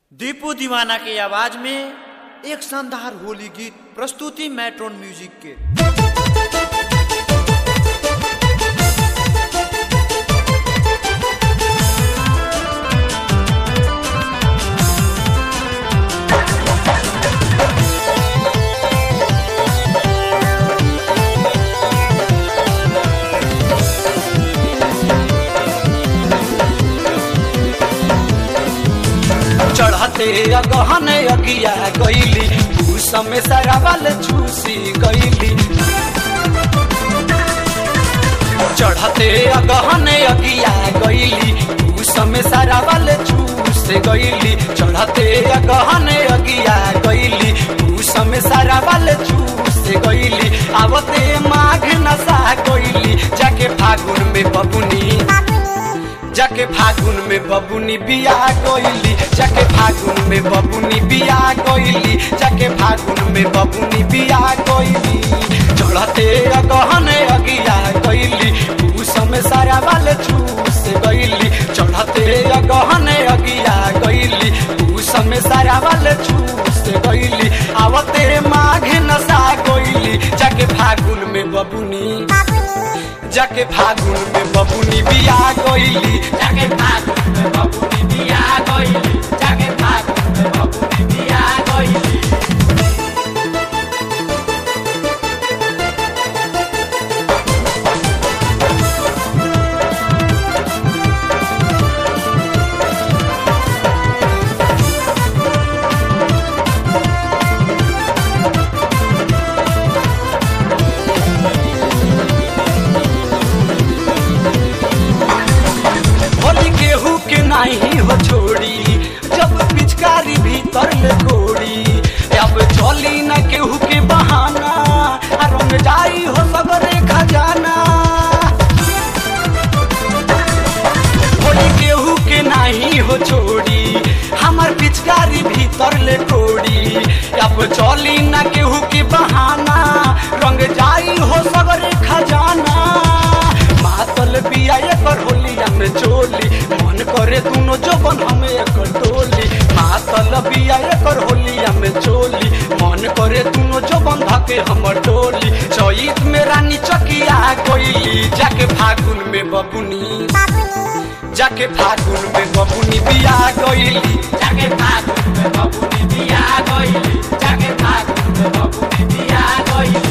दीपू दीवाना के आवाज में एक शानदार होली गीत प्रस्तुति मैट्रोन म्यूजिक के चढ़ते अगहन अगिया गईली उस में सरावल चूसी गईली चढ़ते अगहन अगिया गईली उस में सरावल चूस गईली चढ़ते अगहन अगिया गईली उस में सरावल चूस गईली आवते माघ नशा गईली जाके फागुन में बबुनी जाके फागुन में बबुनी बिया गईली जाके फागुन में बबुनी बिया गईली जाके फागुन में बबुनी बिया गईली चढ़ते अगहन अगिया गईली उस में सारा वाले चूस गईली चढ़ते अगहन अगिया गईली उस में सारा वाले चूस गईली आवते माघ नशा गईली जाके फागुन में बबुनी जाके फागुन में बबुनी बिया गईली जाके फागुन में बबुनी बिया गईली जाके फागुन में बबुनी बिया गईली होली केहू के नहीं हो छोड़ी जब पिचकारी भीतर ले गोड़ी अब चली न केहू के बहाना आ रंग जाई हो सगरे खजाना होली केहू के नहीं हो छोड़ी हमार पिचकारी भीतर ले कोड़ी अब चली न केहू के बहाना रंग जाई हो सगरे खजाना मातल बिया एकर होलिया में चोली मन करे दुनो जोबन हमें एकर टोली मातल बिया एकर होलिया में चोली मन करे दुनो जोबन धके हमर टोली चैत में रानी चकिया गईली जाके फागुन में बबुनी जाके फागुन में बबुनी बिया गईली जाके फागुन में बबुनी बिया गईली जाके फागुन में बबुनी बिया गईली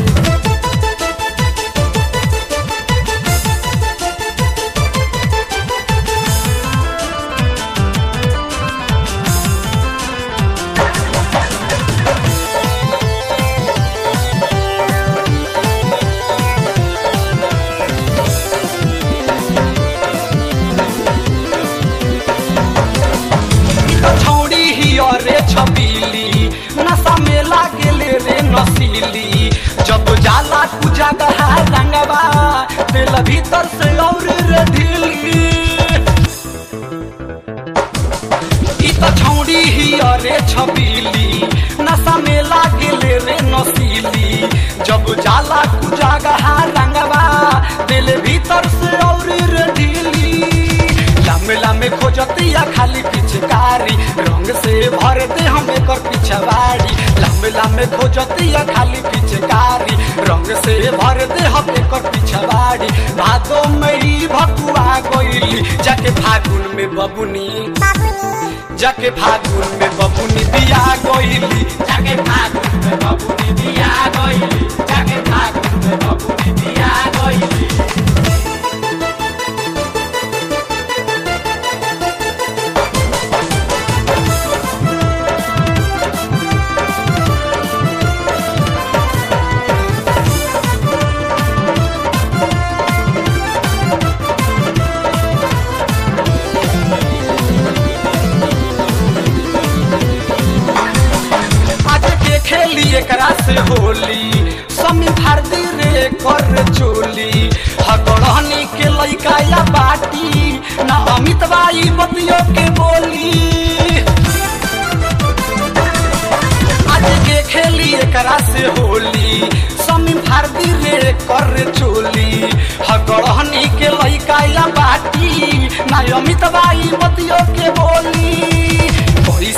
छौड़ी ही अरे छबीली नशा में लागेले रे नसीली जब जाला पूजा गहा रंगवा दिल भीतर से और रे ढीली ई त छौड़ी ही अरे छबीली नशा में लागेले रे नसीली जब जाला पूजा गहा रंगवा दिल भीतर से और रे ढीली लामे लामे खोजतिया खाली पिचकारी रंग से भर दे हम एकर पिछवाड़ी लामे लामे खोजतिया खाली पिचकारी रंग से भर दे हम एकर पिछवाड़ी भादो मई भकुआ गईली जाके फागुन में बबुनी जाके फागुन में बबुनी बिया गईली जाके फागुन में बबुनी बिया गईली जाके फागुन में बबुनी बिया गईली आज के खेली एकरा से होली समी भारती रे कर चोली हगड़हनी के लइका या बाटी ना अमित बाई बतियो के बोली आज के खेली एकरा से होली समी भारती रे कर चोली हगड़हनी के लइका या बाटी ना अमित बाई बतियो के बोली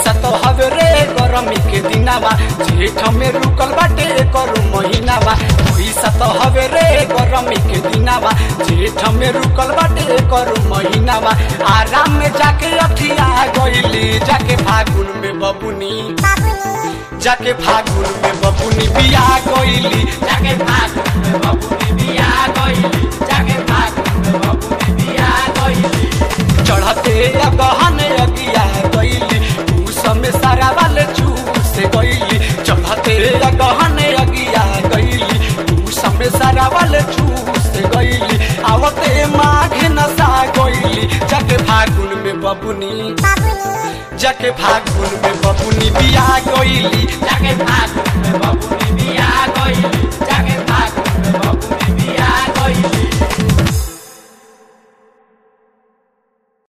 महीनावा जेठ में रुकल बाटे करू महीनावा पैसा तो हवे रे गरमी के दिनावा जेठ में रुकल बाटे करू महीनावा आराम में जाके अखिया गईली जाके फागुन में बबुनी जाके फागुन में बबुनी बिया गईली जाके फागुन में बबुनी बिया गईली जाके फागुन में बबुनी बिया गईली चढ़ते गहन अगिया गईली उस में सारा वाले चूस गईली चढ़ते गहन अगिया गईली उस में सारा वाले चूस गईली आवते माघ नसा गईली जाके फागुन में बबुनी जाके फागुन में बबुनी बिया गईली जाके फागुन में बबुनी बिया गईली जाके